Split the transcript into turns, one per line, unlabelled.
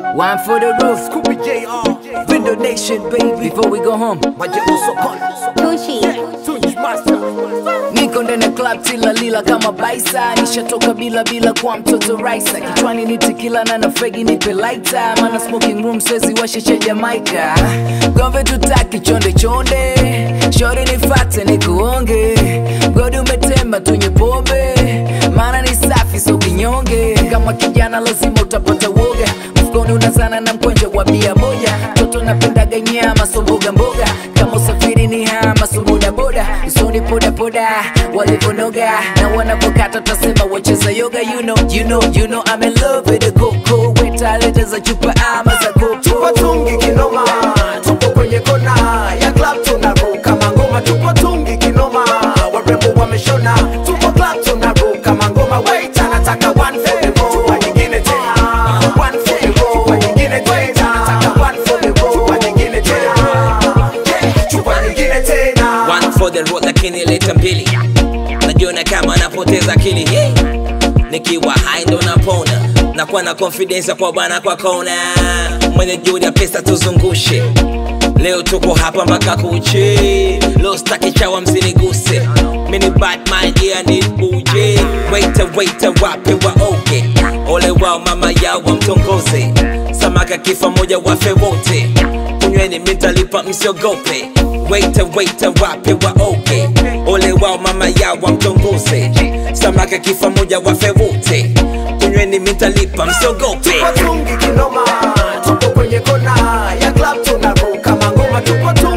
One for the roof,
Scooby JR,
Window Nation, baby. Before we go home,
Majengo Sokoni,
Gucci.
Tunji Master,
niko ndani ya club tila lila kama baisa, nishatoka bila bila kwa mtoto raisa, kichwani ni tikila na na fegi nipe lighter, mana smoking room swezi washe cha Jamaica. Gombe tutaki chonde chonde, shori nifate nikuonge, godi umetema tunywe pombe, maana ni safi so kinyonge, kama kijana lazima utapata woga, mfukoni unazana na mkwenja wa bia moja, toto napendaga nyama so mboga mboga, kama usafiri ni hama so boda boda, usoni poda poda, walivyonoga na wanavokata tasema wacheza yoga, you know, you know, you know I'm in love with the coco, weta leta za chupa ama za
tupo
coco.
tungi kinoma, tupo kwenye kona ya club tunaruka mangoma, tupo tungi kinoma, warembo wameshona, tupo club tunaruka mangoma, wait anataka one for the road, chupa nyingine tena, one for the road, chupa nyingine tena, anataka one for the road, chupa nyingine tena, Yeah, chupa nyingine tena.
One for the road lakini leta mbili najiona kama napoteza akili Hey! nikiwa high ndo napona nakuwa na confidence kwa bwana kwa kona mwenye juhudi ya pesa tuzungushe leo tuko hapa mpaka kuche leo staki chawa msiniguse mini batman yeah ni buje waita waita wape wa oke ole wao mama yao wamtongoze samaka kifa moja wafe wote kunyweni mitalipa msiogope waita waita wape wa oke ole wao mama yao wamtongoze samaka kifa moja wafe wote kunyweni mitalipa msiogope
tupo tungi kinoma, tupo kwenye kona ya club tunaruka mangoma, tupo tungi